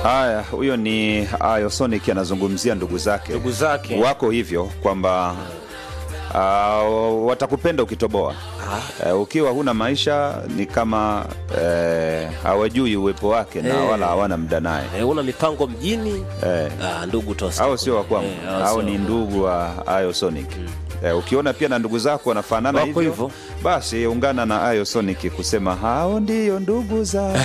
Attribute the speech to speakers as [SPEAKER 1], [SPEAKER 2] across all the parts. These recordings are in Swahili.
[SPEAKER 1] Haya, huyo ni Ayosonic anazungumzia ndugu zake
[SPEAKER 2] Ndugu zake.
[SPEAKER 1] wako hivyo kwamba uh, watakupenda ukitoboa. Uh, ukiwa huna maisha ni kama eh, hawajui uwepo wake na
[SPEAKER 2] Eh.
[SPEAKER 1] wala hawana muda naye
[SPEAKER 2] Eh, una mipango mjini
[SPEAKER 1] eh.
[SPEAKER 2] ah, ndugu tosa
[SPEAKER 1] au sio wa kwangu
[SPEAKER 2] Eh, hao
[SPEAKER 1] au
[SPEAKER 2] sio
[SPEAKER 1] ni
[SPEAKER 2] wa
[SPEAKER 1] ndugu wa Ayosonic eh, ukiona pia na ndugu zako wanafanana
[SPEAKER 2] Wako
[SPEAKER 1] hivyo
[SPEAKER 2] hivyo.
[SPEAKER 1] basi ungana na Ayosonic kusema hao ndiyo ndugu za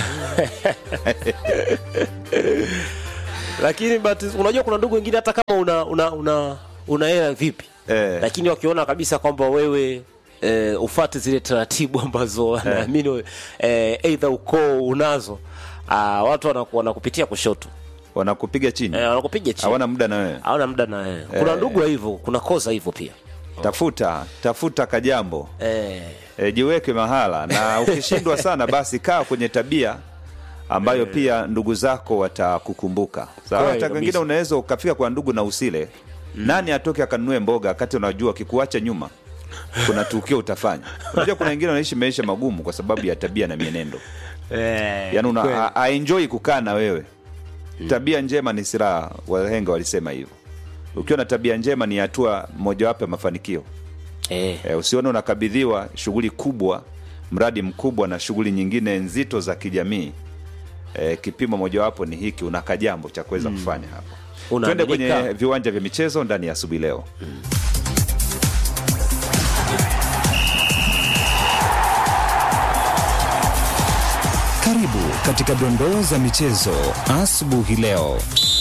[SPEAKER 2] lakini but unajua kuna ndugu wengine hata kama una una una una hela vipi
[SPEAKER 1] Eh.
[SPEAKER 2] lakini wakiona kabisa kwamba wewe eh, ufate zile taratibu ambazo wanaamini eh, eidha ukoo unazo ah, watu wanaku- wanakupitia kushoto
[SPEAKER 1] wanakupiga chini
[SPEAKER 2] eh, wanakupiga chini
[SPEAKER 1] hawana muda na wewe
[SPEAKER 2] hawana muda na wewe kuna ndugu wa hivyo kuna koza hivyo pia
[SPEAKER 1] tafuta tafuta kajambo
[SPEAKER 2] eh,
[SPEAKER 1] e, jiweke mahala na ukishindwa sana basi kaa kwenye tabia ambayo pia ndugu zako watakukumbuka sawa
[SPEAKER 2] Kweli
[SPEAKER 1] hata
[SPEAKER 2] kabisa.
[SPEAKER 1] wengine unaweza ukafika kwa ndugu na usile nani atoke akanunue mboga wakati unajua akikuacha nyuma kuna tukio utafanya unajua kuna wengine wanaishi maisha magumu kwa sababu ya tabia na mienendo
[SPEAKER 2] eh,
[SPEAKER 1] yaani
[SPEAKER 2] kweli.
[SPEAKER 1] una aenjoi kukaa na wewe tabia njema ni silaha wahenga walisema hivyo ukiwa na tabia njema ni hatua mojawapo ya mafanikio
[SPEAKER 2] eh,
[SPEAKER 1] e, usione unakabidhiwa shughuli kubwa mradi mkubwa na shughuli nyingine nzito za kijamii e, kipimo mojawapo ni hiki una kajambo cha kuweza kufanya hapo twende
[SPEAKER 2] Unaaminika.
[SPEAKER 1] kwenye viwanja vya michezo ndani ya asubuhi leo
[SPEAKER 3] Karibu katika dondoo za michezo asubuhi leo.